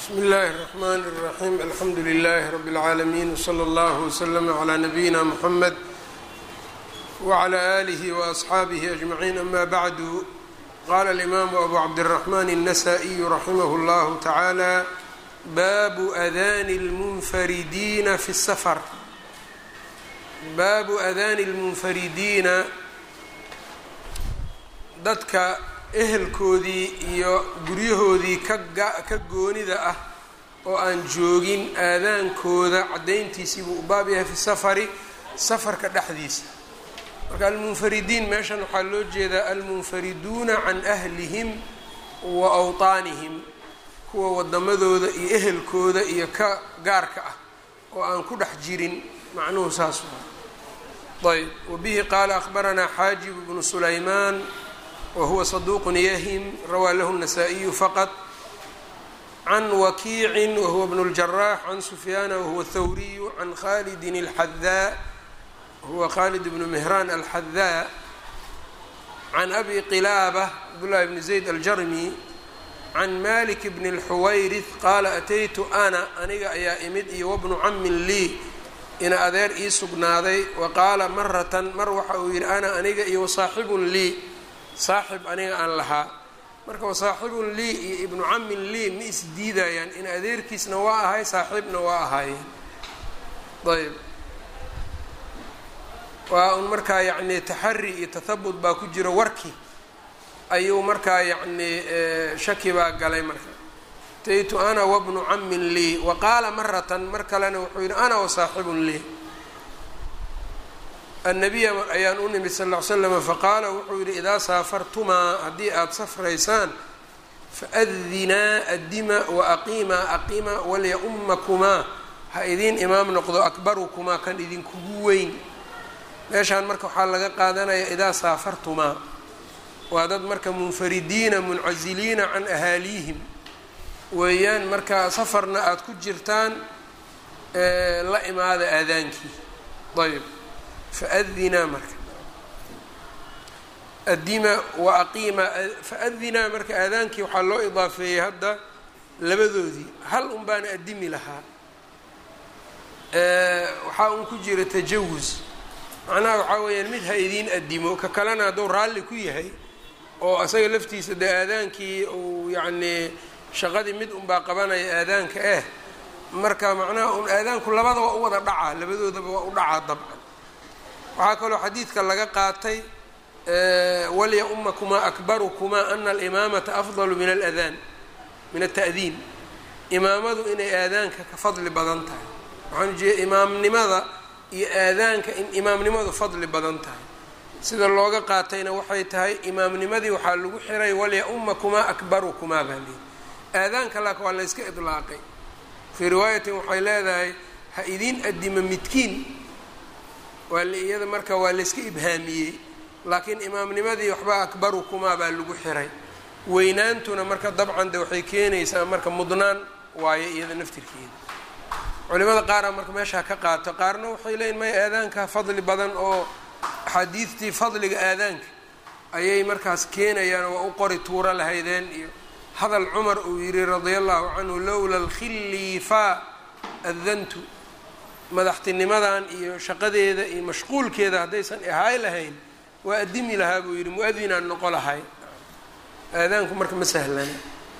bsmi اllahi الرحmn الرaxيm alxamdu لlh rb العaalمين wslى اllه وslm عlى nabiyina mحamed wعlى آlih وأصxaabih أجmaعين ama bعdu qala الإmam أbu cabdالرحmn النsائي raximh اllah taعalى baabu adani اlmunfaridiina fi الsfr baabu adani اlmunfaridiina dadka ehelkoodii iyo guryahoodii ka goonida ah oo aan joogin aadaankooda caddayntiisii buu u baab yahay fi safari safarka dhexdiisa marka almunfaridiin meeshan waxaa loo jeedaa almunfariduuna can ahlihim wa awtaanihim kuwa wadamadooda iyo ehelkooda iyo ka gaarka ah oo aan ku dhex jirin macnuhu saas ayb wabihi qaala akhbaranaa xaajib bnu sulaymaan whuwa صduq yahim rawaa lahu النasائiyu faqط can wakiici wahuwa bn الجarax can sufyaana wahuwa thawriyu can khalidi الxadaa huwa khalid bn mihran alxadaa can abi qilaabة cabdالlahi bn zayd aljarmi can malik bn الxuwayrith qaala ataytu ana aniga ayaa imid iyo wabnu camin lii ina adeer ii sugnaaday waqaala maratan mar waxa uu yihi ana aniga iyo wasaaxibun lii saaxib aniga aan lahaa marka wasaaxibun lii iyo ibnu camin lii ma isdiidayaan in adeerkiisna waa ahay saaxiibna waa ahaayeen ayb waa un markaa yacni taxari iyo tathabut baa ku jira warki ayuu markaa yacni shaki baa galay marka taytu ana wabnu camin lii wa qaala maratan mar kalena wuxuu yihi ana wasaaxibun lii annabiya ayaan u nimid sal ll ly slam faqaala wuxuu yidhi idaa saafartumaa haddii aada safraysaan faadinaa addima waaqiimaa aqiima walya-ummakumaa ha idiin imaam noqdo akbarukumaa kan idinkugu weyn meeshaan marka waxaa laga qaadanaya idaa saafartumaa waa dad marka munfaridiina muncasiliina can ahaaliihim weeyaan marka safarna aada ku jirtaan la imaada aadaankii ayb faadinaa marka adima wa aqiima faadinaa marka aadaankii waxaa loo idaafeeyey hadda labadoodii hal un baana adimi lahaa waxaa un ku jira tajawus macnaha waxaa weeyaan mid ha idiin adimo ka kalena hadduu raalli ku yahay oo isaga laftiisa dee aadaankii uu yacnii shaqadii mid unbaa qabanaya aadaanka eh marka macnaha un aadaanku labada waa u wada dhacaa labadoodaba waa u dhacaa dabcan waxaa kaloo xadiidka laga qaatay walya-ummakumaa akbarukumaa ana alimaamata afdalu min aladaan min alta'diin imaamadu inay aadaanka ka fadli badan tahay waxaan ujeeda imaamnimada iyo aadaanka in imaamnimadu fadli badan tahay sida looga qaatayna waxay tahay imaamnimadii waxaa lagu xiray walya-ummakumaa akbarukumaa baa leeyi aadaanka laakin waa la yska idlaaqay fii riwaayatin waxay leedahay ha idiin adima midkiin waa iyada marka waa layska ibhaamiyey laakiin imaamnimadii waxba akbarukumaa baa lagu xiray weynaantuna marka dabcan de waxay keenaysaa marka mudnaan waayo iyada naftirkeeda culimada qaara marka meeshaa ka qaato qaarna waxay leeyiin maya aadaanka fadli badan oo axaadiidtii fadliga aadaanka ayay markaas keenayaan waa u qori tuuro lahaydeen iyo hadal cumar uu yihi radia allahu canhu lowla alkhillifa adantu madaxtinimadan iyo shaqadeeda iyo mashquulkeeda haddaysan ahaay lahayn waa adimi lahaa buu yidhi mu-adinaan noqo lahay aadaanku marka ma sahlana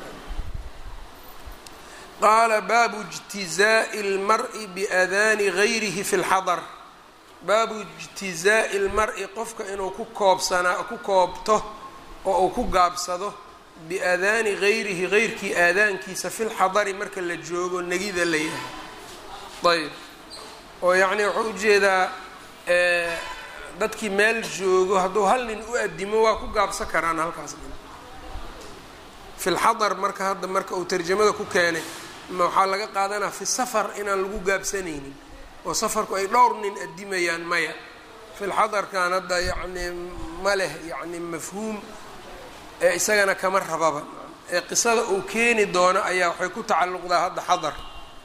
qaala baabu ijtizaa'i اlmari biadaani gayrihi fi اlxadar baabu ijtizaa'i اlmar-i qofka inuu ku koobsanaa ku koobto oo uu ku gaabsado biadaani gayrihi geyrkii aadaankiisa fi lxadari marka la joogo negida la yahay ayb oo yacni wuxuu ujeedaa dadkii meel joogo hadduu hal nin u adimo waa ku gaabsan karaan halkaas dhin fi lxadar marka hadda marka uu tarjamada ku keenay ma waxaa laga qaadanaa fi safar inaan lagu gaabsanaynin oo safarku ay dhowr nin adimayaan maya fi lxadarkan hadda yacni ma leh yacni mafhuum ee isagana kama rababa ee qisada uu keeni doono ayaa waxay ku tacalluqdaa hadda xadar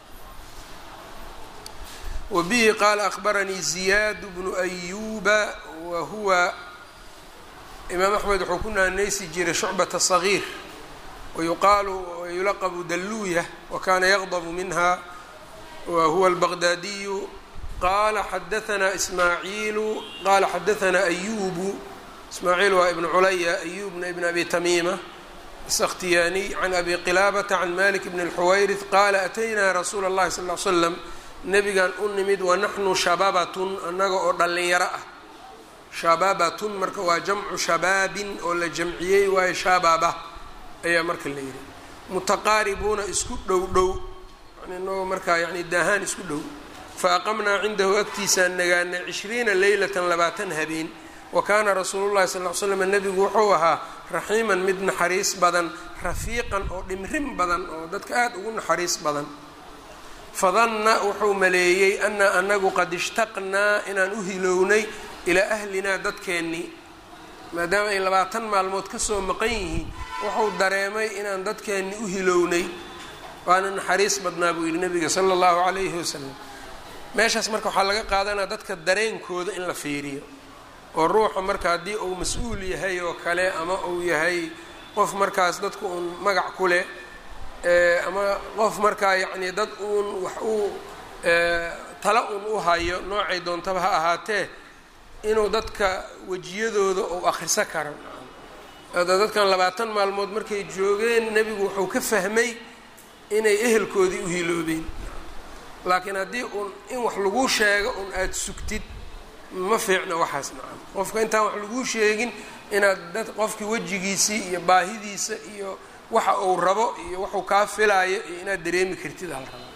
wbihi qaala akbaranii ziyaad bnu ayuba wa huwa imaam axmed wuxuu ku naanaysi jiray shucbata sagiir wayuqaalu yulaqbu dalluuya wakana yaqdabu minha wa huwa albaqdaadiyu qala xadaanaa ismaaciilu qala xadaanaa ayubu ismaaciil waa ibnu culaya ayubna ibn abi tamiima asakhtiyaaniy can abi qilaabata can malik bn اlxuwayrith qaala ataynaa rasuula اllahi sal l slam nebigan u nimid wanaxnu shababatun annaga oo dhallinyaro ah shababatun marka waa jamcu shabaabin oo la jamciyey waayo shababa ayaa marka la yidhi mutaqaaribuuna isku dhow dhow inagoo markaa yani daahaan isku dhow fa aqamnaa cindahu agtiisaan nagaanay cishriina leylatan labaatan habeen wa kaana rasuulu llahi sal l slam nebigu wuxuu ahaa raxiiman mid naxariis badan rafiiqan oo dhimrin badan oo dadka aada ugu naxariis badan fadanna wuxuu maleeyey ana anagu qad ishtaqnaa inaan u hilownay ilaa ahlinaa dadkeennii maadaama ay labaatan maalmood kasoo maqan yihiin wuxuu dareemay inaan dadkeenni u hilownay waana naxariis badnaa buu yidhi nabiga sala allahu calayhi wasalam meeshaas marka waxaa laga qaadanaya dadka dareenkooda in la fiiriyo oo ruuxa marka haddii uu mas-uul yahay oo kale ama uu yahay qof markaas dadku uun magac ku leh ama qof markaa yacni dad uun wax uu tala uun u hayo noocay doontaba ha ahaatee inuu dadka wejiyadooda uu akhriso karo ada dadkan labaatan maalmood markay joogeen nebigu wuxuu ka fahmay inay ehelkoodii u hiloobeen laakiin haddii uun in wax laguu sheego un aada sugtid ma fiicna waxaas nacam qofka intaan wax laguu sheegin inaad dad qofkii wejigiisii iyo baahidiisa iyo waxa uu rabo iyo waxuu kaa filaayo iyo inaad dareemi kartid hal raba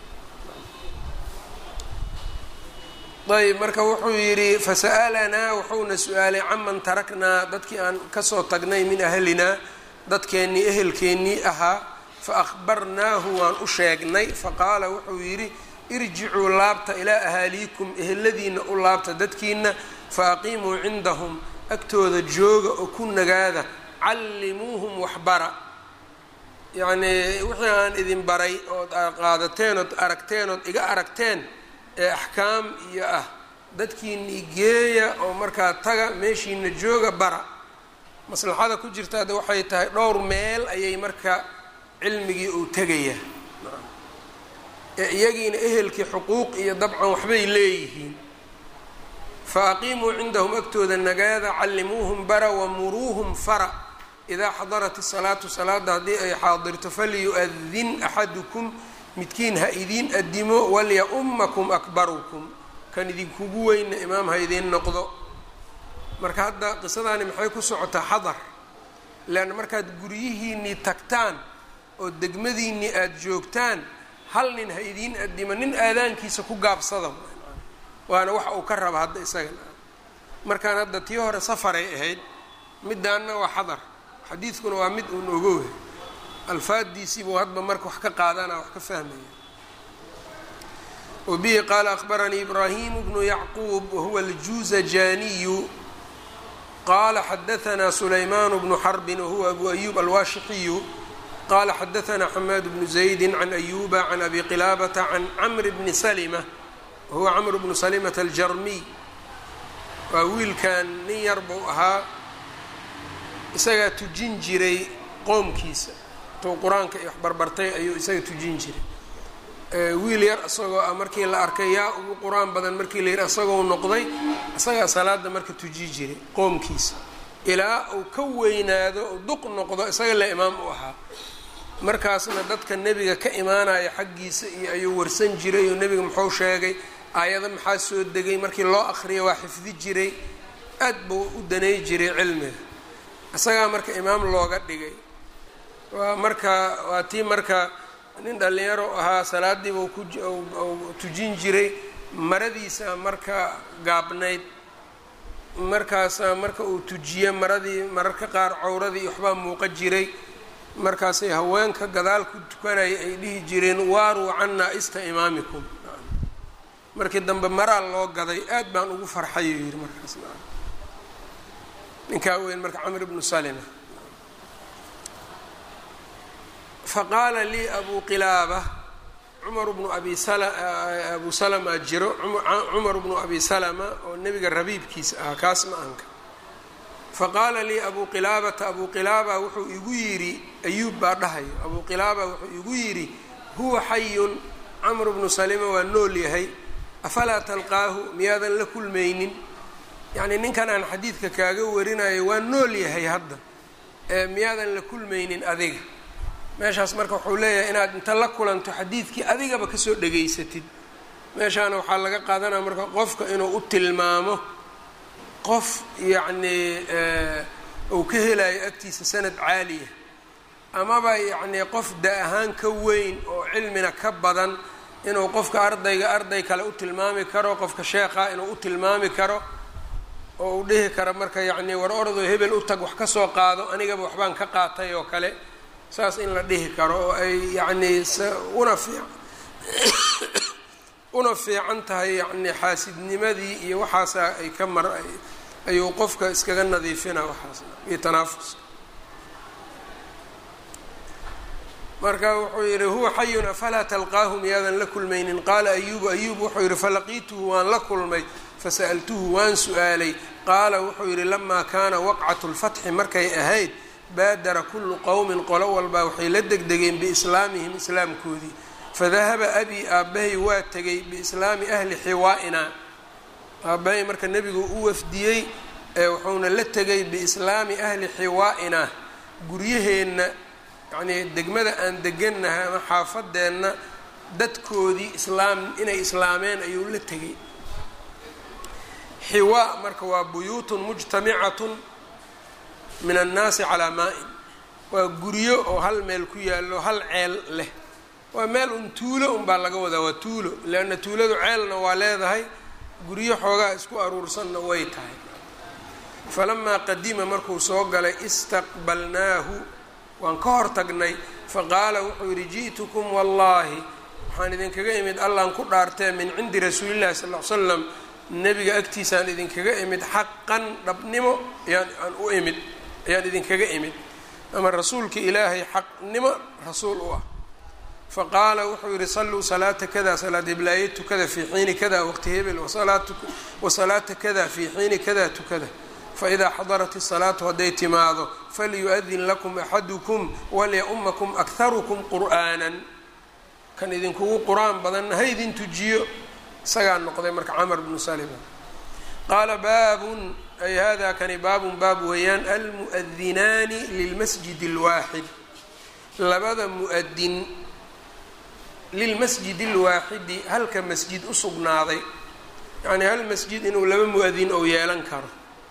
ayb marka wuxuu yidhi fasa'alanaa wuxuuna su-aalay caman taraknaa dadkii aan kasoo tagnay min ahlinaa dadkeennii ehelkeennii ahaa fa akhbarnaahu waan u sheegnay faqaala wuxuu yidhi irjicuu laabta ilaa ahaaliikum eheladiina u laabta dadkiina fa aqiimuu cindahum agtooda jooga oo ku nagaada callimuuhum waxbara yacnii wixii aan idin baray ood qaadateen ood aragteen ood iga aragteen ee axkaam iyo ah dadkiinii geeya oo markaa taga meeshiina jooga bara maslaxada ku jirta hadda waxay tahay dhowr meel ayay marka cilmigii uu tegaya ee iyagiina ehelkii xuquuq iyo dabcan waxbay leeyihiin fa aqiimuu cindahum agtooda nagaada callimuuhum bara wamuruuhum fara idaa xadarat isalaatu salaada haddii ay xaadirto falyu-adin axadukum midkiin ha idiin adimo walya-ummakum akbarukum kan idinkugu weyna imaam ha idiin noqdo marka hadda qisadaani maxay ku socotaa xadar leanna markaad guryihiinnii tagtaan oo degmadiinnii aada joogtaan hal nin ha idiin adimo nin aadaankiisa ku gaabsada waana waxa uu ka raba hadda isaga markaan hadda tii hore safaray ahayd midaanna waa xadar xadiidkuna waa mid uun ogow alfaadiisiibuu hadba marka wax ka qaadana wax ka fahmaya wabihi qaala akhbaranii ibraahimu bnu yacquub wahuwa aljuuzajaniyu qala xadaanaa sulaymaan bnu xarbin wahuwa abu ayub alwaashixiyu qala xadaanaa xamaad bnu zaydi can ayuba can abi qilaabata can camr bni salima wahuwa camr bnu salimata aljarmiy waa wiilkan nin yar buu ahaa isagaa tujin jiray qoomkiisa tuu qur-aanka iyo waxbarbartay ayuu isaga tujin jiray wiil yar isagoo ah markii la arkay yaa ugu qur-aan badan markii la yidhi isagoo noqday isagaa salaada marka tuji jiray qoomkiisa ilaa uu ka weynaado u duq noqdo isaga la imaam u ahaa markaasna dadka nebiga ka imaanaya xaggiisa iyo ayuu warsan jiray oo nebiga muxuu sheegay aayado maxaa soo degay markii loo akriya waa xifdi jiray aad buu u danay jiray cilmiga isagaa marka imaam looga dhigay waa marka waa tii marka nin dhallinyaro ahaa salaadiibuu ku tujin jiray maradiisa marka gaabnayd markaasaa marka uu tujiye maradii mararka qaar cawradii waxbaa muuqa jiray markaasay haweenka gadaal ku tukanaya ay dhihi jireen waaruu cannaa ista imaamikum markii dambe maraa loo gaday aad baan ugu farxayuu yidhi markaas ninkaa weyn marka camr bnu salima faqaala lii abu qilaaba cumar bnu abi abu salama jiro cumar bnu abi salama oo nebiga rabiibkiisa ahaa kaas ma anka faqaala lii abuu qilaabata abuu qilaaba wuxuu igu yidhi ayuub baa dhahayo abuu qilaaba wuxuu igu yidhi huwa xayun camru bnu salima waa nool yahay afalaa talqaahu miyaadan la kulmaynin yacnii ninkan aan xadiidka kaaga warinayo waa nool yahay hadda ee miyaadan la kulmaynin adiga meeshaas marka wuxuu leeyahay inaad inta la kulanto xadiidkii adigaba kasoo dhegaysatid meeshaana waxaa laga qaadanaya marka qofka inuu u tilmaamo qof yacnii uu ka helayo agtiisa sanad caaliya amaba yacnii qof da ahaan ka weyn oo cilmina ka badan inuu qofka ardayga arday kale u tilmaami karo qofka sheekha inuu u tilmaami karo oo uu dhihi karo marka yacnii war ordo hebel u tag wax ka soo qaado anigaba waxbaan ka qaatay oo kale saas in la dhihi karo oo ay yacnii una fiic una fiican tahay yacnii xaasidnimadii iyo waxaasa ay ka mar ayuu qofka iskaga nadiifina waxaas iyo tanaafuska marka wuxuu yidhi huwa xayun afalaa talqaahu miyaadan la kulmaynin qaala ayubu ayuub wuxuu yidhi falaqiituhu waan la kulmay fasa'altuhu waan su-aalay qaala wuxuu yidhi lamaa kaana waqcatu lfatxi markay ahayd baadara kullu qowmin qolo walbaa waxay la degdegeen biislaamihim islaamkoodii fadahaba abii aabbahay waa tegay biislaami ahli xiwaa'ina aabbahay marka nebigu u wafdiyey ee wuxuuna la tegay biislaami ahli xiwaa'ina guryaheenna yacnii degmada aan degannahay ama xaafadeenna dadkoodii islaam inay islaameen ayuu la tegay xiwaa marka waa buyuutun mujtamicatun min annaasi calaa maa-in waa guryo oo hal meel ku yaallo hal ceel leh waa meel un tuulo unbaa laga wadaa waa tuulo leanna tuuladu ceelna waa leedahay guryo xoogaa isku aruursanna way tahay falamaa qadima markuu soo galay istaqbalnaahu waan ka hor tagnay faqaala wuxuu yidhi ji'tukum wallaahi waxaan idinkaga imid allaan ku dhaartee min cindi rasuulillahi sal ll slam nebiga agtiisaan idinkaga imid xaqan dhabnimo ayaan aan u imid ayaan idinkaga imid ama rasuulka ilaahay xaqnimo rasuul u ah faqaala wuxuu yidhi salluu salaata kada salaad iblaaye tukada fii xiini kada waqti hebel wasalaata kada fii xiini kada tukada faidaa xadarat isalaatu hadday timaado falyu-adin lakum axadukum walya-umakum akharukum qur'aanan kan idinkugu qur-aan badanna ha idin tujiyo isagaa noqday marka camar bnu salima qaala baabun ay hada kani baabun baab weeyaan almu'adinaani lilmasjid اlwaaxid labada mu'adin lilmasjid اlwaaxidi halka masjid u sugnaaday yacnii hal masjid inuu laba mu-adin ou yeelan karo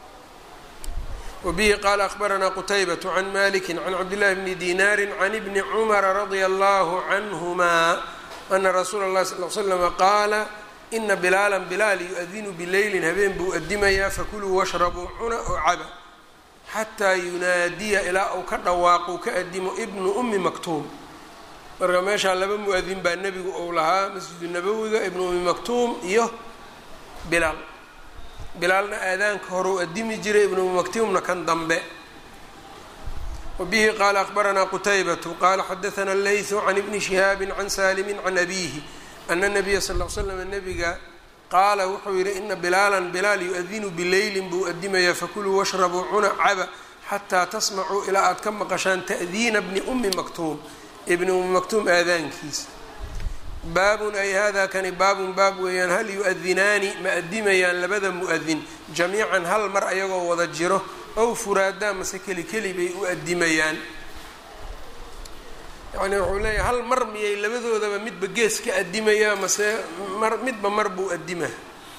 wbihi qaala akhbaranaa qutaybaة can maliki can cabdillahi bni dinaari can ibni cumara radia allahu canhuma ana rasuula اllahi sal l slama qaala ina bilaala bilaal yu-adinu bileylin habeen buu adimayaa fakuluu washrabuu cuna oo caba xataa yunaadiya ilaa uu ka dhawaaqu ka adimo ibnu umi maktuum marka meeshaa laba mu-adin baa nebigu ou lahaa masjidu nabowiga ibnu umi maktuum iyo bilaal bilaalna aadaanka hore u adimi jiray ibnu maktuumna kan dambe wabihi qaala akhbaranaa qutaybatu qaala xadaana leysu can ibni shihaabi can saalimi can abiihi ana nabiya sal l slam nabiga qaala wuxuu yidhi ina bilaalan bilaal yu-adinu bileylin buu adimayaa fakuluu washrabuu cuna caba xataa tasmacuu ilaa aad ka maqashaan ta'diina bni umi maktuum ibni umi maktuum aadaankiisa baabun ay hada kani baabun baab weeyaan hal yu-adinaani ma adimayaan labada mu-adin jamiican hal mar ayagoo wada jiro ow furaadaa mase keli keli bay u adimayaan yacni wuxuu leeyahay hal mar miyay labadoodaba midba gees ka adimayaa mase mar midba mar buu adimaa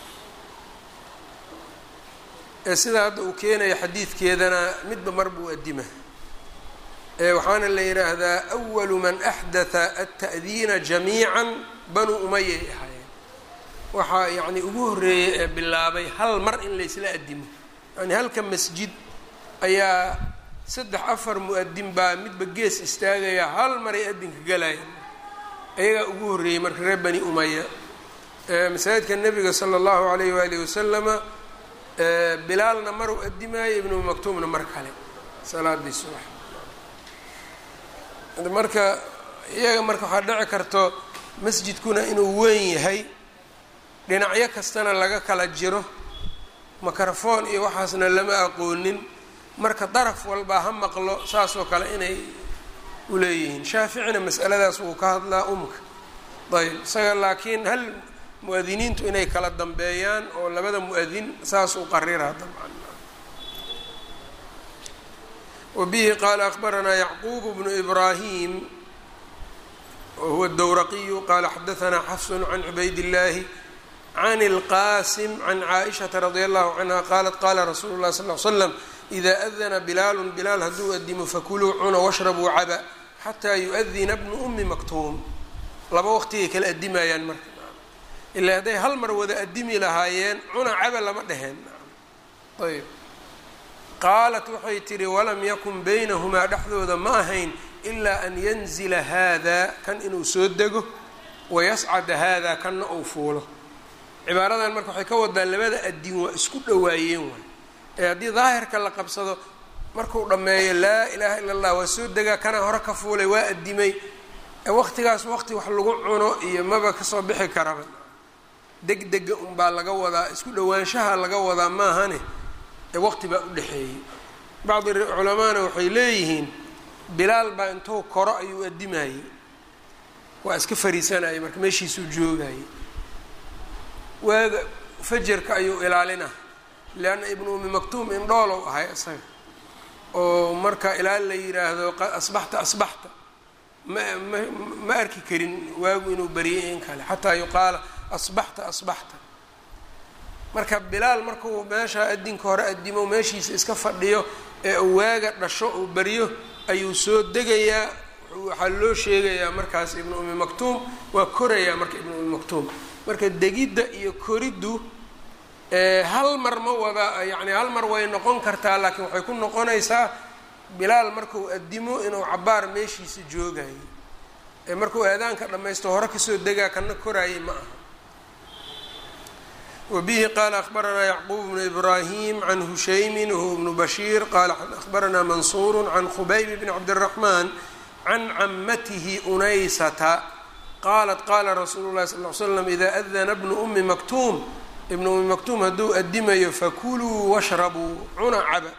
ee sidaa hadda uu keenaya xadiidkeedana midba mar buu adimaa waxaana la yidhaahdaa awalu man axdatha alta'diina jamiican banuu umayay ahaayeen waxaa yacni ugu horreeyey ee bilaabay hal mar in laysla adimo yani halka masjid ayaa saddex afar mu-adin baa midba gees istaagaya hal maray adinka galayaan ayagaa ugu horreeyey marka reer bani umaya masaajidka nebiga sala allahu alayh waalihi wasalama bilaalna maruu adimaayo ibnu maktuumna mar kale salaadii subax marka iyaga marka waxaa dhici karto masjidkuna inuu weyn yahay dhinacyo kastana laga kala jiro microphone iyo waxaasna lama aqoonin marka daraf walbaa ha maqlo saasoo kale inay uleeyihiin shaaficina mas'aladaas wuu ka hadlaa umka ayb isaga laakiin hal mu-adiniintu inay kala dambeeyaan oo labada mu-adin saas u qariraa dabcan wabihi qaala akbaranaa yacquub bnu ibraahim wahuwa dowraqiyu qaala xadaanaa xafsun can cubayd illaahi can اlqasim can caaishaةa radi allahu canha qaalat qaala rasuulu اlahi sal l slam ida adana bilaalu bilaal hadduu adimo fakuluu cuna washrabuu caba xataa yu-adina bnu umi maktuum laba waqtigay kala adimayaan marka ilaa hadday hal mar wada adimi lahaayeen cuna caba lama dheheen ayb qaalat waxay tidhi walam yakun baynahumaa dhexdooda ma ahayn ilaa an yanzila haadaa kan inuu soo dego wayascada haadaa kanna uu fuulo cibaaradan marka waxay ka wadaa labada adin waa isku dhowaayeen waay ee haddii daahirka la qabsado markuu dhammeeyo laa ilaaha illa allah waa soo degaa kanaa hore ka fuulay waa adimay waqtigaas waqti wax lagu cuno iyo maba kasoo bixi karaba degdega unbaa laga wadaa isku dhowaanshaha laga wadaa maahane ee waqti baa u dhexeeyey bacdi culamaana waxay leeyihiin bilaal baa intuu koro ayuu adimayey waa iska fariisanayay marka meeshiisuu joogayay waaga fajarka ayuu ilaalina leanna ibnu umi maktuum indhoolow ahay isaga oo marka ilaa la yiraahdo asbaxta asbaxta ma ma ma arki karin waagu inuu bariyay in kale xataa yuqaala asbaxta asbaxta marka bilaal markuu meesha adinka hore adimo meeshiisa iska fadhiyo ee uu waaga dhasho uu baryo ayuu soo degayaa waxaa loo sheegayaa markaas ibnu umi maktuum waa korayaa marka ibnu umi maktuum marka degidda iyo koriddu hal mar ma wada yacni hal mar way noqon kartaa laakiin waxay ku noqonaysaa bilaal markuu adimo inuu cabaar meeshiisa joogayo ee markuu aadaanka dhammaysto hore kasoo degaa kana koraayay ma aha wabihi qaala akbaranaa yacquub bnu ibraahim can hushaymin wahuwa bnu bashiir qaala akbaranaa mansuuru can khubayb bni cabdiraxmaan can camatihi unaysata qaalat qaala rasuulu llahi sal l slam idaa adana bnu umi maktuum ibnu umi maktuum hadduu adimayo fakuluu washrabuu cuna caba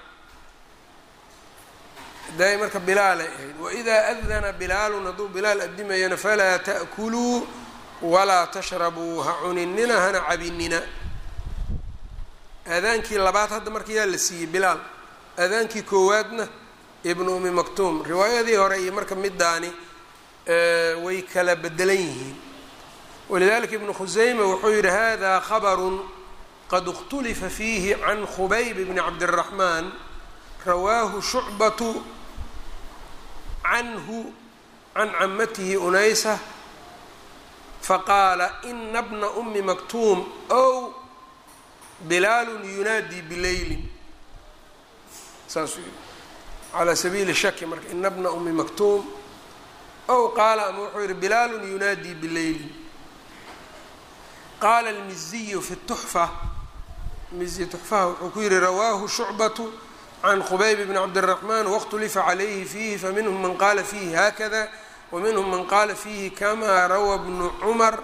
daay marka bilaalay ahayd waidaa adana bilaalun hadduu bilaal adimayana falaa ta'kuluu walaa tashrabuu ha cuninina hana cabinina aadaankii labaad hadda marka yaa la siiyey bilaal aadaankii koowaadna ibnu umi maktuum riwaayadii hore iyo marka midaani way kala bedelan yihiin walidalika ibnu khusayma wuxuu yihi hada khabarun qad اkhtulifa fiihi can khubayb bni cabdالraxmaan rawaahu shucbatu canhu can camatihi unaysa faqaala ina bna umi maktuum ow bilaalu yunaadii bileylin saasuu yihi calaa sabiili shaki marka ina bna umi maktuum ow qaala ama wuxuu yihi bilaalu yunaadii bileylin qaala almiziyu fi tuxfa mizi tuxfaha wuxuu ku yihi rawaahu shucbatu can khubayb bni cabdiraxmaan waاkhtulifa calayhi fiihi faminhum man qaala fiihi haakada waminhum man qaala fiihi kamaa rawa bnu cumar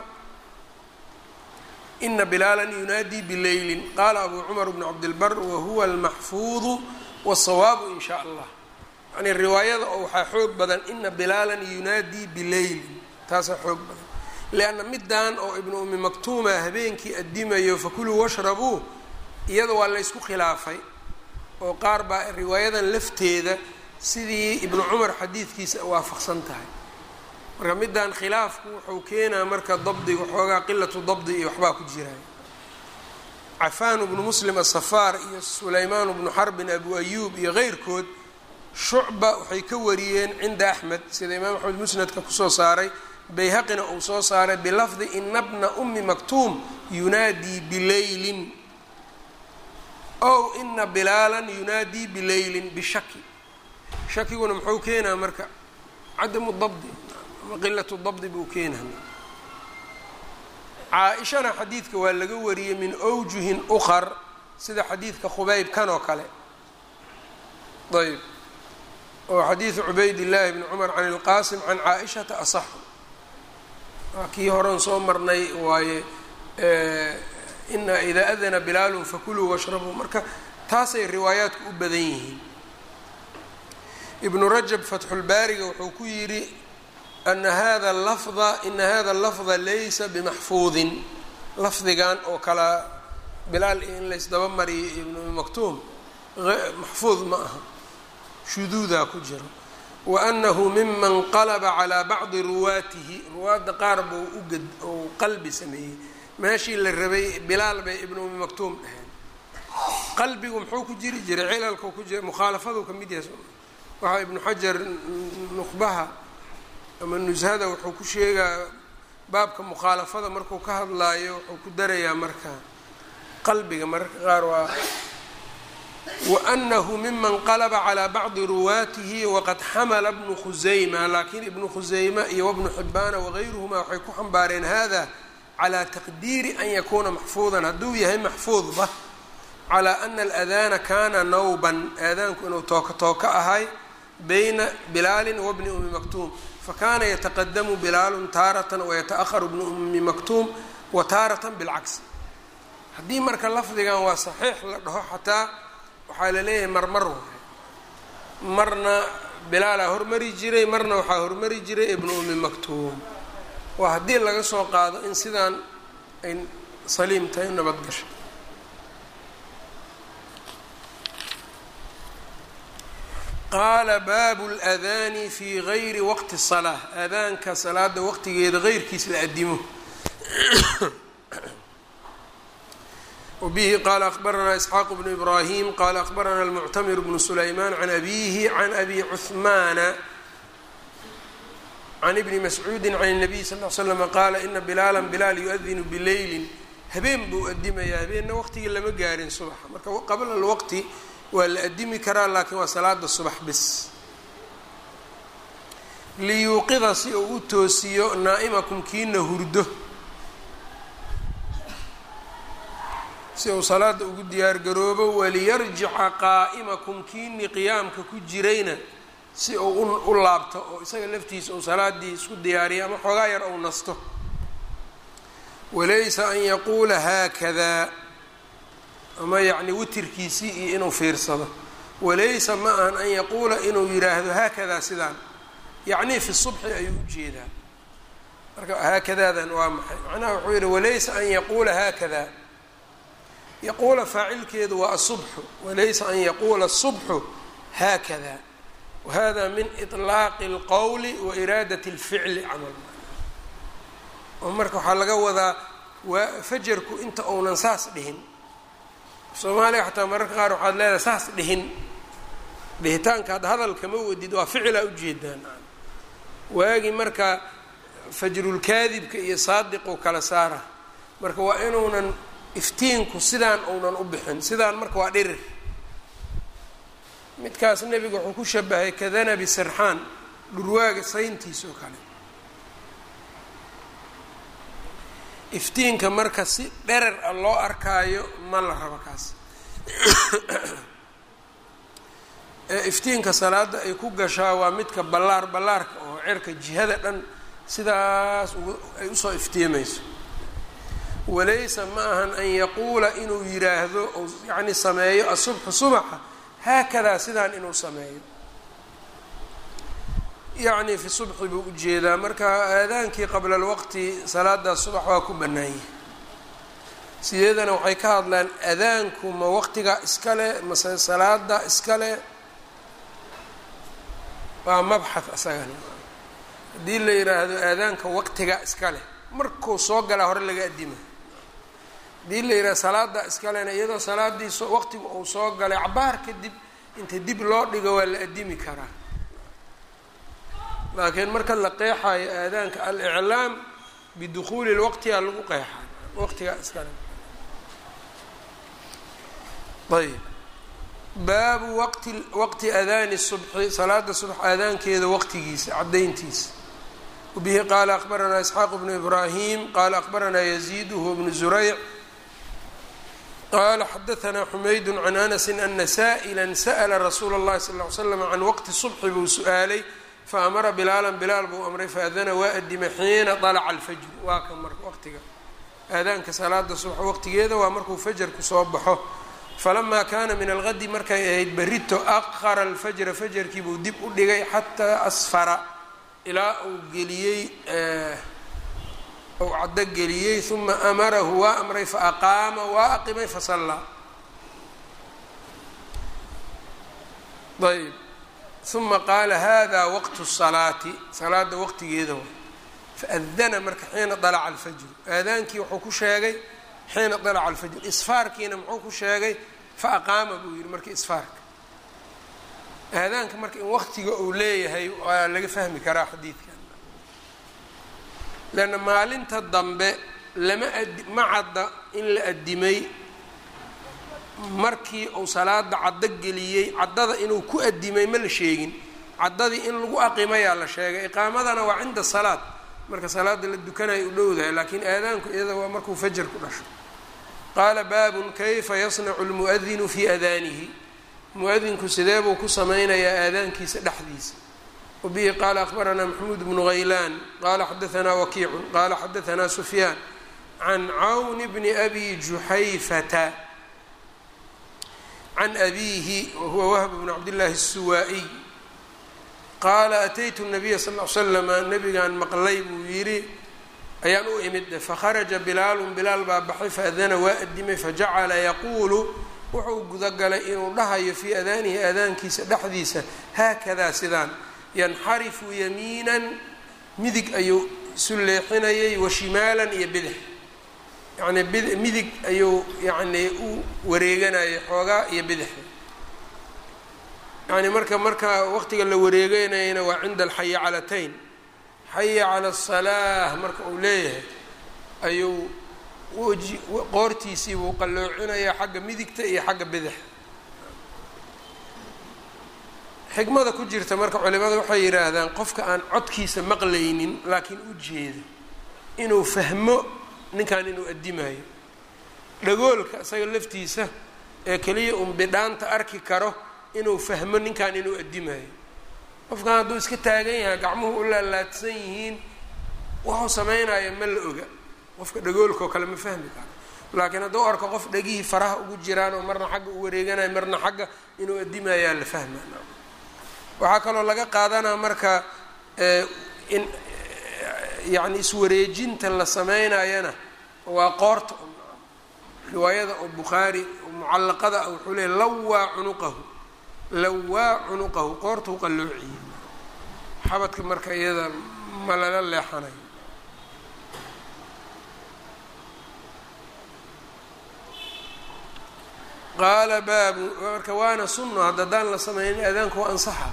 ina bilaala yunaadii bileylin qaala abu cumar bnu cabdilbar wahuwa almaxfuudu wالsawaabu in shaa allah yani riwaayada oo waxaa xoog badan ina bilaalan yunaadii bileylin taasaa xoog badan lianna midan oo ibnu umi maktuuma habeenkii adimayo fakuluu washrabuu iyada waa la ysku khilaafay oo qaar baa riwaayadan lafteeda sidii ibnu cumar xadiidkiisa waafaqsan tahay marka middan khilaafku wuxuu keenaa marka dabdiga xoogaa qilatu dabdi iyo waxbaa ku jiraya cafaan bnu muslim asafaar iyo sulaymaan bnu xarbin abu ayuub iyo keyrkood shucba waxay ka wariyeen cinda axmed sida imaam axmed musnadka kusoo saaray bayhaqina uu soo saaray bilafdi ina bna umi maktuum yunaadii bileylin ow ina bilaalan yunaadii bileylin bishaki shakiguna muxuu keenaa marka cadamu dabdi ama qilatu dabdi buu keenaa caa-ishana xadiidka waa laga wariyey min awjuhin ukar sida xadiidka khubayb kan oo kale ayb oo xadiidu cubayd illaahi bni cumar can ilqaasim can caa-ishata asaxu waa kii horan soo marnay waaye ina idaa adana bilaalun fakuluu washrabuu marka taasay riwaayaadku u badan yihiin ibnu rajab fatxulbaariga wuxuu ku yidhi ana hada lafda ina hada lafda laysa bimaxfuudin lafdigan oo kala bilaal in laysdaba mariyo ibnu maktuum maxfuud ma aha shuduudaa ku jiro wa anahu miman qalaba calaa bacdi ruwaatihi ruwaadda qaar buu ugad ou qalbi sameeyey meeshii la rabay bilaal bay ibnu umi maktuum dhaheen qalbigu muxuu ku jiri jiray cilalkau ku jira mukhaalafaduu ka mid yahay waxaa ibnu xajar nuqbaha ama nushada wuxuu ku sheegaa baabka mukhaalafada markuu ka hadlaayo wuxuu ku darayaa marka qalbiga mararka qaar waa waanahu miman qalaba calaa bacdi ruwaatihi waqad xamala bnu khusayma laakiin ibnu khusayma iyo wabnu xibaana wagayruhuma waxay ku xambaareen hada calaa taqdiiri an yakuuna maxfuudan hadduu yahay maxfuudba calaa ana aladana kana nawban aadaanku inuu tooka tooka ahay bayna bilaalin wabni umi maktuum fakana yataqadamu bilaalun taaratan wayataأharu bnu umi maktuum wa taaratan bilcagsi haddii marka lafdigan waa saxiix la dhaho xataa waxaa la leeyahay marmar waay marna bilaalaa hormari jiray marna waxaa hormari jiray ibnu umi maktuum waa haddii laga soo qaado in sidaan ay saliim tahay nabad gasho qaala baabu اladaani fi gayri waqti الsalaa aadaanka salaada waqtigeeda geyrkiis la adimo wbihi qala akbaranaa isxaaq bnu ibrahim qala akbarana almuctamir bnu sulayman can abihi can abi cuhmaana can ibni mascuudi can الnabiy sal l slm qaala ina bilaala bilaal yu-adinu bileylin habeen buu adimayaa habeenna waqtigii lama gaarin subaxa marka qabla alwaqti waa la adimi karaa laakiin waa salaada subax bis liyuuqida si uu u toosiyo naa'imakum kiina hurdo si uu salaada ugu diyaar garoobo waliyarjica qaa'imakum kiinii qiyaamka ku jirayna si uu u laabto oo isaga laftiisa uu salaadii isku diyaariyo ama xoogaa yar ou nasto walaysa an yaquula haakadaa ama yacni witirkiisii iyo inuu fiirsado walaysa ma ahan an yaquula inuu yidhaahdo haakadaa sidaan yacnii fi subxi ayuu ujeedaa marka haakadaadan waa maxay macnaha wuxuu yidhi walaysa an yaquula haakadaa yaquula faacilkeedu waa asubxu walaysa an yaquula asubxu haakada wahada min iطlaaqi اlqowli wa iraadati اlficli camal oo marka waxaa laga wadaa waa fajarku inta uunan saas dhihin soomaaliga xataa mararka qaar waxaad leedahay saas dhihin dhihitaanka hadda hadalka ma wadid waa ficilaa ujeedaan waagi marka fajrulkaadibka iyo saadiqu kala saara marka waa inuunan iftiinku sidaan uunan u bixin sidaan marka waa dhirir midkaas nebiga wuxuu ku shabahay kadanabi sirxaan dhurwaaga sayntiis oo kale iftiinka marka si dherer a loo arkaayo ma la rabo kaas ee iftiinka salaada ay ku gashaa waa midka ballaar ballaarka oo cirka jihada dhan sidaas ay usoo iftiimayso walaysa ma ahan an yaquula inuu yiraahdo ou yacni sameeyo asubxu subaxa haakadaa sidaan inuu sameeyo yacni fi subxi buu ujeedaa marka aadaankii qabla alwaqti salaada subax waa ku bannaanyah sideedana waxay ka hadlaan aadaanku ma waqtiga iskale mase salaada iskale waa mabxad isagana haddii la yidhaahdo aadaanka waqtiga iskale markuu soo galaa hore laga adima hadii la yidhaha salaada iskalena iyadoo salaadii so waqtigu uu soo galay cabaar kadib inta dib loo dhigo waa la adimi karaa laakiin marka la qeexayo aadaanka al-iclaam bidukhuuli lwaqtiyaa lagu qeexay waqtigaa iskale ayb baabu waqti waqti adaani subxi salaada subax aadaankeeda waqtigiisa caddayntiisa wabihi qaala akbaranaa isxaaq bnu ibraahim qaala akbaranaa yaziid huwa bnu zurayc qala xadaanaa xumaydu can anasi ana saa'ila sa'la rasuula اllahi sal ly slam can waqti subxi buu su-aalay faamara bilaalan bilaal buu amray faadana waa adima xiina طalaca alfajru waa kan marka waqtiga aadaanka salaada subax waqtigeeda waa markuu fajarku soo baxo falamaa kaana min algadi markay ahayd berito aqara alfajra fajarkii buu dib u dhigay xataa asfara ilaa uu geliyey uu caddo geliyey uma amarahu waa amray faaqaama waa aqimay fasallaa ayb uma qaala hada waqtu salaati salaada waqtigeeda way faadana marka xiina dalaca alfajru aadaankii wuxuu ku sheegay xiina dalaca alfajr isfaarkiina muxuu ku sheegay fa aqaama buu yihi marka isfaarka aadaanka marka in waqtiga uu leeyahay waa laga fahmi karaa xadiidkan leanna maalinta dambe lama adi ma cadda in la addimay markii uu salaada caddo geliyey caddada inuu ku addimay ma la sheegin caddadii in lagu aqimayaa la sheegay iqaamadana waa cinda salaad marka salaada la dukanaya u dhowdahay laakiin aadaanku iyada waa markuu fajar ku dhasho qaala baabun kayfa yasnacu lmu'adinu fii adaanihi mu-adinku sidee buu ku samaynayaa aadaankiisa dhexdiisa wabihi qaala akhbaranaa maxamuud bnu haylaan qaala xadaanaa wakiicun qaala xadaanaa sufyaan can cawn bni abi juxayfata can abiihi wahuwa wahb bnu cabdillaahi الsuwaa-iy qaala ataytu nabiya sal l slama nabigaan maqlay buu yidhi ayaan u imid fakharaja bilaalun bilaal baa baxay faadana waa adimay fajacala yaquulu wuxuu gudagalay inuu dhahayo fii adaanihi aadaankiisa dhexdiisa haakadaa sidaan yanxarifu yamiinan midig ayuu isu leexinayay wa shimaalan iyo bidix yacnii bid midig ayuu yacnii u wareeganayay xoogaa iyo bidix yani marka marka waqtiga la wareegeynayana waa cinda alxaya calatayn xaya cala asalaah marka uu leeyahay ayuu weji qoortiisii buu qalloocinayaa xagga midigta iyo xagga bidixa xikmada ku jirta marka culimada waxay yidhaahdaan qofka aan codkiisa maqlaynin laakiin u jeedo inuu fahmo ninkan inuu addimayo dhagoolka isaga laftiisa ee keliya un bidhaanta arki karo inuu fahmo ninkan inuu addimayo qofkan hadduu iska taagan yahay gacmuhu u laalaadsan yihiin wuxuu samaynayo ma la oga qofka dhagoolka oo kale ma fahmi karo laakiin hadduu arko qof dhegihii faraha ugu jiraan oo marna xagga u wareeganayo marna xagga inuu addimayaa la fahma waxaa kaloo laga qaadanaa marka in yacni iswareejinta la sameynayana waa qoorta riwaayada oo bukhaari mucallaqada ah wuxuu leeyay lawaa cunuqahu lawaa cunuqahu qoorta u qalloociyey xabadka marka iyada ma lala leexanayo qaala baabu marka waana sunno hadda haddaan la sameynin aadaanku waa ansaxa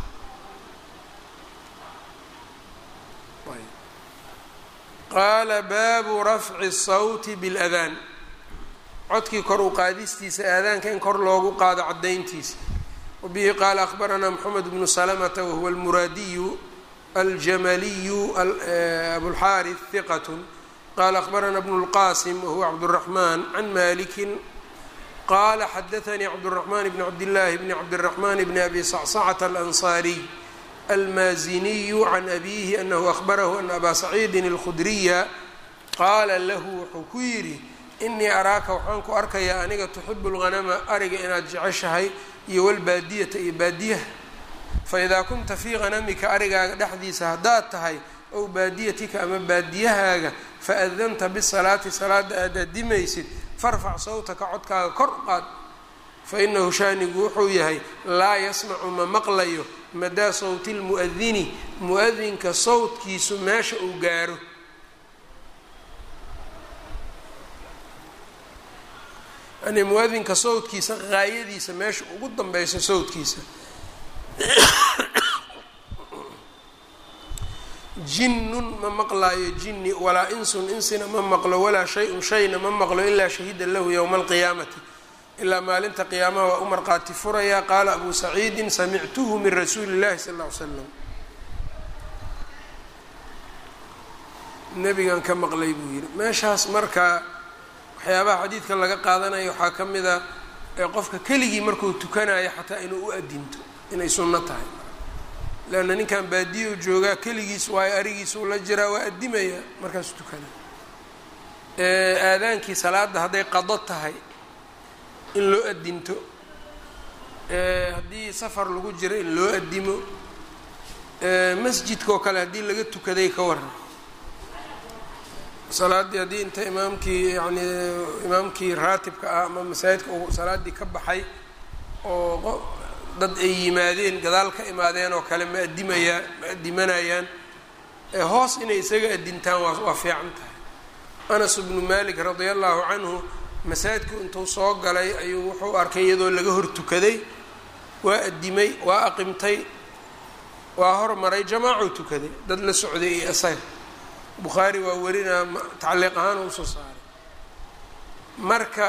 qaala baabu rafci الsawti bاladaan codkii kor u qaadistiisa aadaanka in kor loogu qaado cadayntiisa wabihi qaala akhbaranaa moxamed bnu salamata wahuwa almuraadiyu aljamaliyu abulxaariث hiqat qala akhbarana bnu اlqasim wahuwa cabdالraxman can maliki qala xadaanii cabdالraxman bn cabdillaahi bni cabdالraxman bni abi sacsacata alansaariy almaaziniyu can abihi anahu ahbarahu ana abaa saciidin اlkhudriya qaala lahu wuxuu ku yidhi inii araaka waxaan ku arkayaa aniga tuxibu اlghanama ariga inaad jeceshahay iyo walbaadiyata iyo baadiyaha faidaa kunta fii hanamika arigaaga dhexdiisa haddaad tahay ow baadiyatika ama baadiyahaaga faadanta bisalaati salaada aad adimaysid farfac sawtaka codkaaga kor u qaad fa inahu shaanigu wuxuu yahay laa yasmacu ma maqlayo madaa sawti lmu'adini mu-adinka sawtkiisu meesha uu gaaro yani mu-adinka sawtkiisa qaayadiisa meesha ugu danbeyso sawtkiisa jinnun ma maqlaayo jinni walaa insun insina ma maqlo walaa shay-un shayna ma maqlo ilaa shahida lahu yowma alqiyaamati ilaa maalinta qiyaamaha waa u marqaati furayaa qaala abu saciidin samictuhu min rasuuli illahi sal ll ly slam nebigan ka maqlay buu yidhi meeshaas marka waxyaabaha xadiidka laga qaadanayo waxaa ka mid a ee qofka keligii markuu tukanayo xataa inuu u adinto inay sunno tahay leanna ninkan baadiya u joogaa keligiis waayo arigiisuu la jiraa waa addimaya markaasuu tukanaya aadaankii salaadda hadday qado tahay in loo adinto haddii safar lagu jiro in loo adimo masjidka oo kale haddii laga tukaday ka waran salaaddii haddii inta imaamkii yani imaamkii raatibka ah ama masaajidka uu salaaddii ka baxay oo dad ay yimaadeen gadaal ka imaadeen oo kale ma adimayaan ma adimanayaan hoos inay isaga adintaan waa waa fiican tahay anas bnu malik radia allahu canhu masaajidku intuu soo galay ayuu wuxuu arkay iyadoo laga hor tukaday waa adimay waa aqimtay waa hormaray jamaacuu tukaday dad la socday iyo isaga bukhaari waa warinaa tacliiq ahaan usoo saaray marka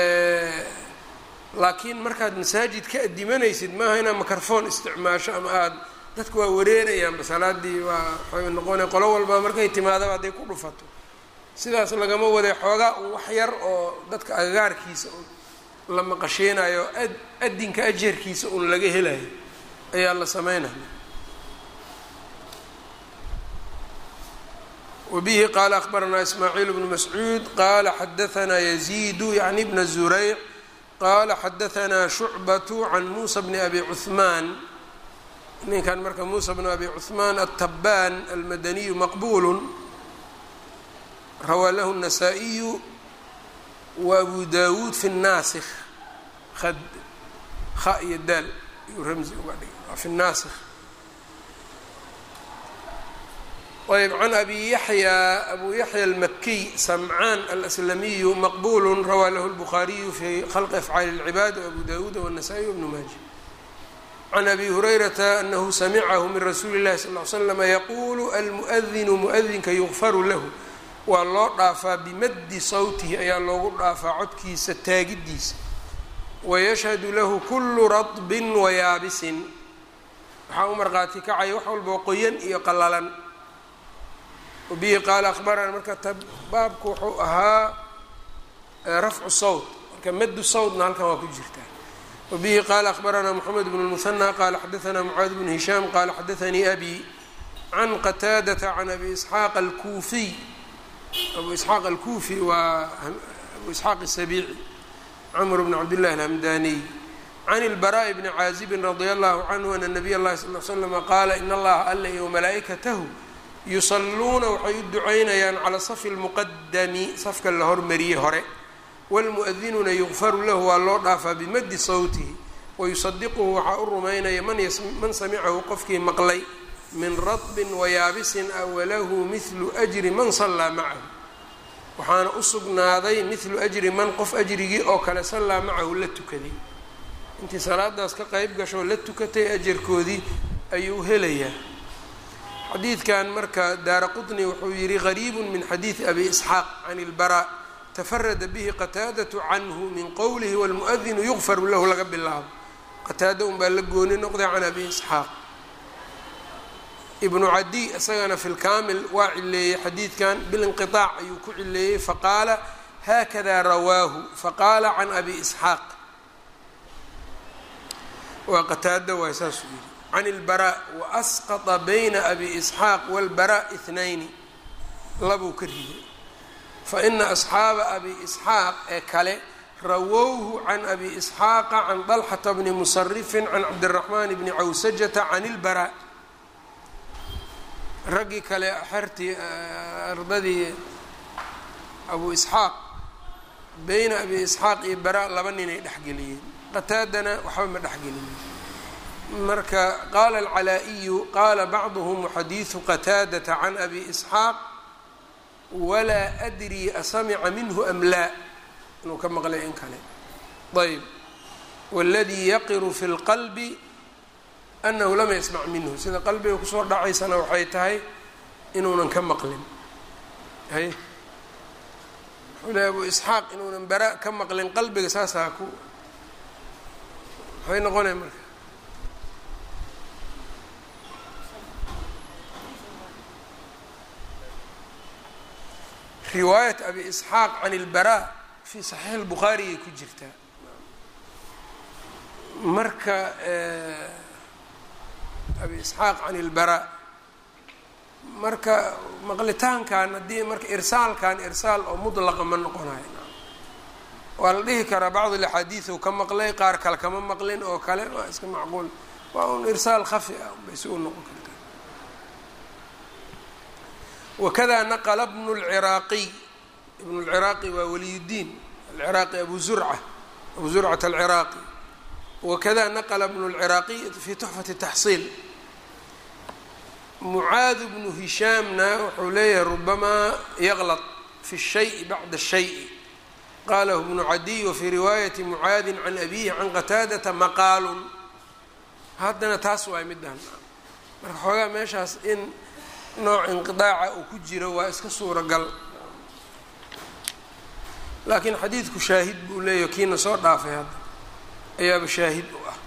laakiin markaad masaajid ka adimanaysid maaha inaad microphone isticmaasho ama aada dadku waa wareerayaanba salaadii waa waxay noqona qolo walba markay timaadaba hadday ku dhufato sidaas lagama waday xoogaa un wax yar oo dadka agagaarkiisa un la maqasheynayo ad adinka ajarkiisa un laga helayo ayaa la sameynaya wbihi qala akbaranaa ismaaciil bnu mascuud qala xadaanaa yaziidu yani bna zurayc qala xadaanaa shucbatu can muusa bni abi cuhmaan ninkan marka muusa bn abi cuhmaan aلtabaan almadaniyu maqbulu rawaa lahu الnasaa-iyu wa abu dawuud fi الnaasikh ad ha iyo daal iyuu ramzi uga dhigay fi الnaasikh ayb can abi yaxya abu yaxya almakiy samcaan alaslamiyu maqbulu rawaa lahu lbukhaariyu fi khalqi afcaali اlcibaad wabu dawuud wالnasaa-iy wbnu maaja can abi hurayrata anahu samicahu min rasuuli اllahi sal ly slama yaquulu almuadinu muadinka yugfaru lahu waa loo dhaafaa bimaddi sawtihi ayaa loogu dhaafaa codkiisa taagidiisa wayashhadu lahu kulu radbin wayaabisin waxaa u marqaati kacaya wax walboo qoyan iyo qalalan wabihi qaala akhbarana marka baabku wuxuu ahaa rafcu sawt marka maddu sawtna halkan waa ku jirtaa wabihi qaala akhbaranaa moxamed bnu lmusanى qaala xadaanaa mucaad bnu hishaam qaala xadaanii abi can qataadata can abi isxaaq alkuufiy abu isxaaq alkuufi waa abu isxaaq asabiici camr bn cabdillahi alhamdaniy can ilbaraa'i bni caazibin radia allahu canhu ana nabiy اllahi sal l slama qaala in allaha alla iyo malaa'ikatahu yusalluuna waxay u ducaynayaan calaa safi lmuqadami safka la hormariyey hore wlmuadinuuna yugfaru lahu waa loo dhaafaa bimaddi sawtihi wayusadiquhu waxaa u rumaynaya man samicahu qofkii maqlay min radbin wayaabisin a walahu mihlu ajri man sallaa macahu waxaana u sugnaaday mihlu ajri man qof ajrigii oo kale sallaa macahu la tukaday intii salaadaas ka qeyb gashoo la tukatay ajarkoodii ayuu helayaa xadiidkan marka daara qطni wuxuu yihi غariib min xadiiثi abi isxaaq can اlbarا tafarada bihi qataadaة canhu min qowlihi wاlmuؤdinu yugfaru lahu laga bilaabo qataada un baa la gooni noqday can abi isxaaq ibnu cadi isagana fi lkaamil waa cileeyey xadiidkan bilinqiطaac ayuu ku cileeyey faqaala hakada rawaahu faqaala can abi isxaaq waa qataada waay saasuu yihi can اlbarا waasqطa bayna abi isxaaq wاlbarا اثnayni labuu ka riday faina asxaaba abi isxaaq ee kale rawowhu can abi isxaaqa can طalxata bni musarifin can cabdالraxman bni cawsajata can اlbarا raggii kale xertii ardadii abu isxaaq bayna abi isxaaq iyo bara laba ninay dhexgeliyeen qataadana waxba ma dhexgelinin marka qaala alcalaa-iyu qaala bacduhum xadiidu qataadata can abi isxaaq walaa adrii asamica minhu am laa inuu ka maqlay in kale ayb waladii yaqiru fi lqalbi anahu lam yasmac minhu sida qalbiga kusoo dhacaysana waxay tahay inuunan ka maqlin hay wuxuu lehy abu isxaaq inuunan bara ka maqlin qalbiga saasaa ku waxay noqonaya marka riwaayat abi isxaaq can ilbara fi saxiix lbukhaariyay ku jirtaa marka abi isxaaq can ilbara marka maqlitaankan haddii marka irsaalkan irsaal oo mudlaqa ma noqonayo waa la dhihi karaa bacd alaxaadiid uu ka maqlay qaar kale kama maqlin oo kale waa iska macquul waa un irsaal khafi ah bay si u noqon kartaa wakada naqla bnu lciraaqiy ibnu lciraaqi waa waliyudiin alciraaqi abu zurca abu zurcat alciraaqi wakada naqla bnu lciraaqiy fi tuxfati taxsiil mucaad bnu hishaamna wuxuu leeyahay rubamaa yaqlط fi الshayi bacda الshayi qalahu bnu cadiy wafii riwaayati mucaadi can abihi can qataadata maqaalun haddana taas waay midaan marka xoogaa meeshaas in nooc inqiطaaca uu ku jiro waa iska suuragal laakiin xadiidku shaahid buu leeyahy kiina soo dhaafay hadda ayaaba shaahid u ah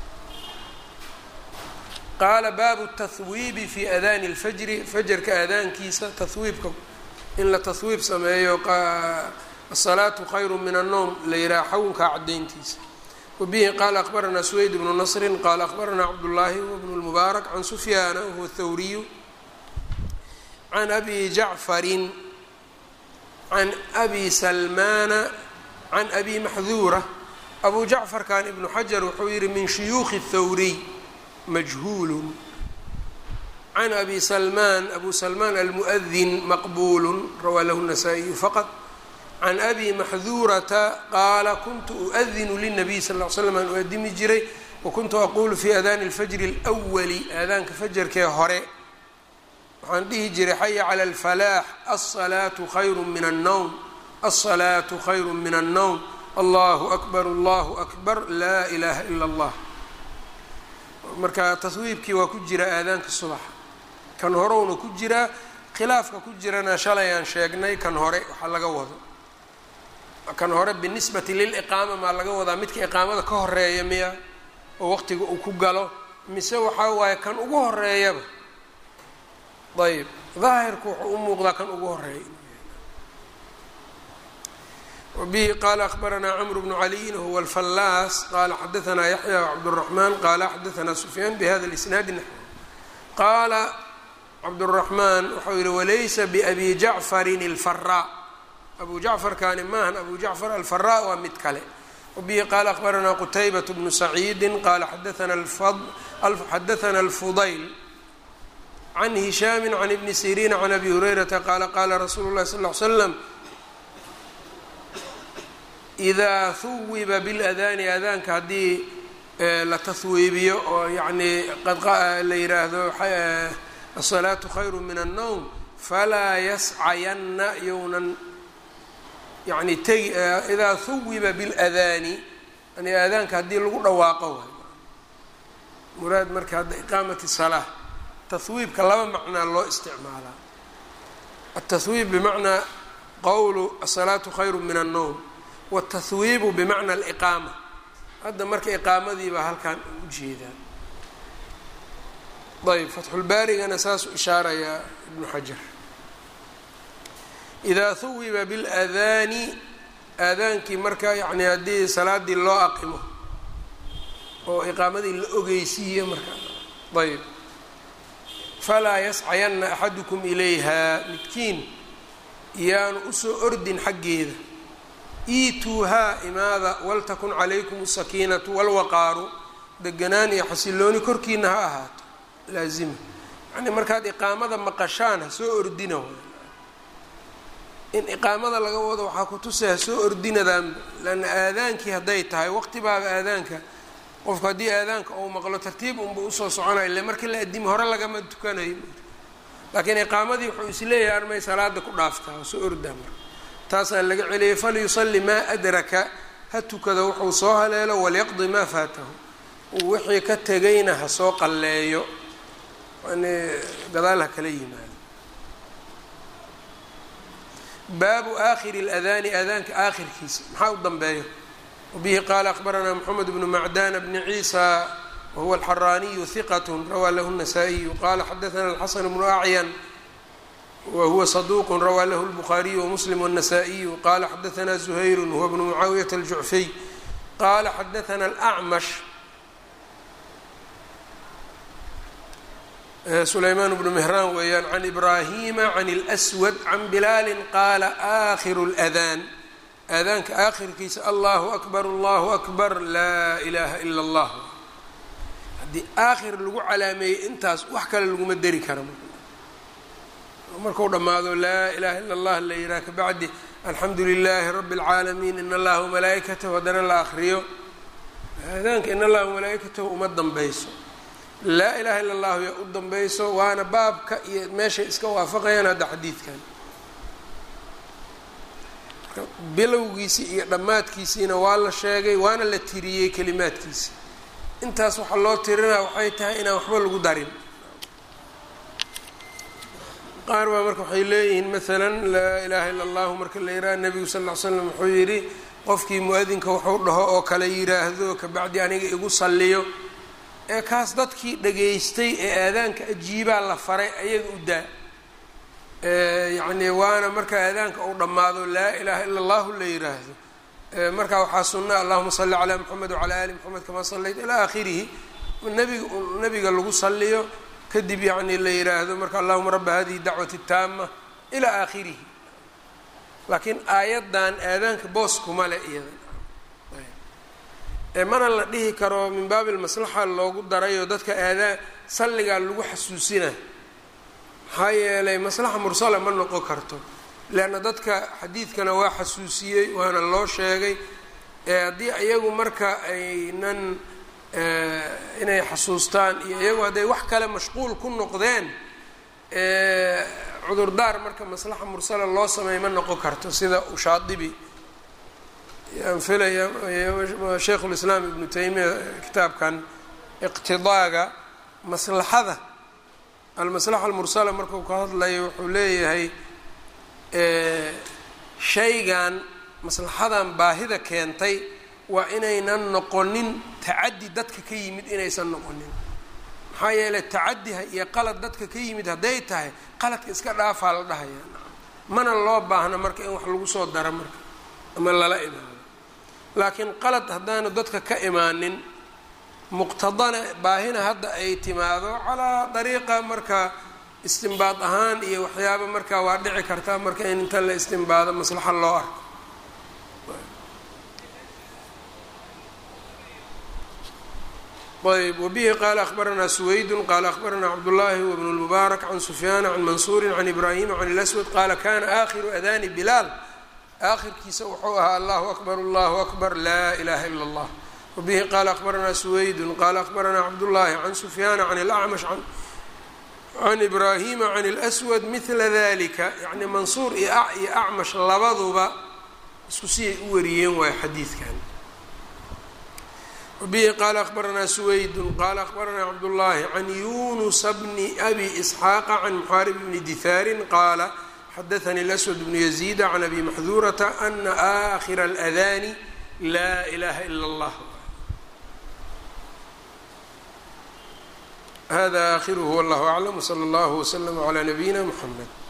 qaala baabu tahwiibi fi adaani اlfajri fajarka aadaankiisa tahwiibka in la tahwiib sameeyo asalaatu khayru min annowm la yidhaha xawnka cadayntiisa wabihi qaala akbaranaa suweyd bnu nasrin qaala akbaranaa cabdullaahi wbnu lmubaarak can sufyaana wahuwa thawriyu can abi jacfarin can abi salmaana can abi maxduura abu jacfarkan ibnu xajar wuxuu yihi min shuyuukhi thawriy majhuulun can abi salmaan abu salmaan almu'adin maqbuulu rawaa lahu الnasaa-iyu faqad can abi maxduurata qaala kuntu uadinu linabiy sal ll ly slam aan uadimi jiray wakuntu aqulu fi adaani اlfajri اlأwali aadaanka fajarkee hore waxaan dhihi jiray xaya cala alfalaax alsalaatu khayru min annowm alsalaatu khayru min annowm allahu akbar allahu akbar laa ilaaha ila allah marka taswiibkii waa ku jira aadaanka subaxa kan horowna ku jiraa khilaafka ku jirana shalay aan sheegnay kan hore waxaa laga wado kan hore binisbati liliqaama maa laga wadaa midka iqaamada ka horeeya miya oo waqtiga uu ku galo mise waxaa waaye kan ugu horeeyaba ayb daahirku wuxuu u muuqdaa kan ugu horeeya wbihi qala akbaranaa cmr bnu caliyin huwa alfallaas qala xadaanaa yaxya cabdالraxmaan qala xadaanaa sufyaan bihada اlisnaadi naxw qaala cabdالraxmaan wuxuu yihi walaysa biabi jacfarin اlfaraa abu jacfarkani maahan abu jacfar alfaraa waa mid kale wbihi qala akbaranaa qutaybaة bnu saciidi qala xadaana اlfudayl can hishaami can ibni siriina can abi hurayrata qaala qaala rasuulu اlahi sal ly slam idaa huwiba biاladaani aadaanka haddii la tahwiibiyo oo yacnii la yiraahdo asalaatu khayru min annowm falaa yascayanna yownan yani tegi idaa huwiba biاladaani yani aadaanka haddii lagu dhawaaqo waay muraad marka hadda iqaamati salaa tahwiibka laba macnaa loo isticmaalaa altahwiib bimacnaa qowlu asalaatu khayru min annowm wاtahwiibu bimacna aliqaama hadda marka iqaamadii baa halkan u jeedaa ayb fatxulbaarigana saasuu ishaarayaa ibnu xajar idaa huwiba biاladaani aadaankii marka yani haddii salaadii loo aqimo oo iqaamadii la ogeysiiyo marka ayb falaa yascayanna axadukum ilayha midkiin yaanu usoo ordin xaggeeda iituuhaa imaada waltakun calaykum asakiinatu walwaqaaru deganaan iyo xasilooni korkiina ha ahaato laazima yacnii markaad iqaamada maqashaan ha soo ordina way in iqaamada laga wado waxaa ku tusay ha soo ordinadaan lanna aadaankii hadday tahay waqti baaba aadaanka qofku haddii aadaanka uu maqlo tartiib unba usoo soconaya ile markii la adimi hore lagama tukanayo laakiin iqaamadii wuxuu isleeyahay armay salaada ku dhaaftaa ha soo ordaa marka taasaa laga celiyay falyusalli maa adraka ha tukado wuxuu soo haleelo walyaqdi maa faatahu wixii ka tegayna ha soo qalleeyo yani gadaal ha kala yimaado baabu aakhiri اladaani aadaanka aakhirkiisa maxaa u danbeeyo wabihi qaala akbaranaa moxamed bnu macdana bni ciisa wahuwa alxaraaniyu hiqat rawaa lahu الnasaa-iyu qala xadaana alxasan bnu acyan whuwa صduq rawaa lahu الbخariي وmsلm والنasائiyu qala xadaثna زhayr huwa bn mucaawiyaة الjucfiy qala xadaثna الأcmash sulayman bnu mهraan weeyaan can ibrahima can الأswad can bilaali qaala آkhiru الأdاn aadaanka aakhirkiisa allahu akbar allahu akbar laa ilaaha ila allah haddii aakhir lagu calaameeyey intaas wax kale laguma deri kara markuu dhammaado laa ilaha ila allah la yidhaha kabacdi alxamdu lilaahi rabi اlcaalamiin in allaha wamalaa'ikatahu haddana la akriyo aadaanka in allaha wamalaa'ikatahu uma danbeyso laa ilaha illa allahu yaa u danbeyso waana baabka iyo meeshay iska waafaqayaan hadda xadiidkan bilowgiisii iyo dhammaadkiisiina waa la sheegay waana la tiriyey kelimaadkiisi intaas waxaa loo tirinaa waxay tahay inaan waxba lagu darin qaar baa marka waxay leeyihiin maalan laa ilaaha illa allahu marka la yidhaha nebigu sal ll ly slam wuxuu yidhi qofkii mu-adinka wuxuu dhaho oo kale yidhaahdo kabacdi aniga igu salliyo ee kaas dadkii dhageystay ee aadaanka ajiibaa la faray ayaga u daa yacni waana marka aadaanka uu dhammaado laa ilaaha ila allahu la yidhaahdo marka waxaa sunna allahuma salli calaa moxamed wacalaa ali moxamed kamaa sallayta ilaa aakhirihi nabiga nabiga lagu salliyo kadib yacni la yidhaahdo marka allahuma rabba hadihi dacwati taama ilaa aakhirihi laakiin aayaddan aadaanka boos kuma le iyada mana la dhihi karo min baabi lmaslaxa loogu darayo dadka aadaan salligaa lagu xasuusina maxaa yeelay maslaxa mursala ma noqon karto leanna dadka xadiidkana waa xasuusiyey waana loo sheegay haddii iyagu marka aynan inay xasuustaan iyo iyagu hadday wax kale mashquul ku noqdeen cudurdaar marka maslaxa mursala loo sameey ma noqon karto sida ushaadibi yaan filaya sheikhu lislaam ibnu taymiya kitaabkan iqtidaaga maslaxada almaslaxa almursala markuu ka hadlayo wuxuu leeyahay shaygan maslaxadan baahida keentay waa inaynan noqonin tacaddi dadka ka yimid inaysan noqonin maxaa yeelay tacadiha iyo qalad dadka ka yimid hadday tahay qaladka iska dhaafaa la dhahaya mana loo baahna marka in wax lagu soo daro marka ama lala imaado laakiin qalad haddaanu dadka ka imaanin muqtadana baahina hadda ay timaado calaa dariiqa marka istimbaad ahaan iyo waxyaaba marka waa dhici kartaa marka in inta la istimbaado maslaxa loo arko ayb wbihi qala akhbaranaa suwaydun qala akhbaranaa cabdullaahi wbnu lmubaarak can sufyaana can mansuuri can ibraahima can اlaswad qaala kana aakhiru adani bilaal aakhirkiisa wuxuu ahaa allahu akbar allahu akbar laa ilaha ila اllah wbihi qala akhbaranaa suwaydun qala akhbaranaa cabdullaahi can sufyaana can اlacmash can ibraahima can اlswad mila dalika yani mansuur iyo acmash labaduba isku siyay u wariyeen waay xadiidkan wbihi qala akhbaranaa suwaydun qala akhbaranaa cabdullaahi can yunusa bni abi isxaaqa can muxaarib bni dihaarin qaala xadaanii اlaswad bnu yaziida can abi maxduurata ana aakhira اladani laa ilaha ila اllah hada aakhiruhu wallahu aclam wslى اllah wslm clى nabiyina mxamed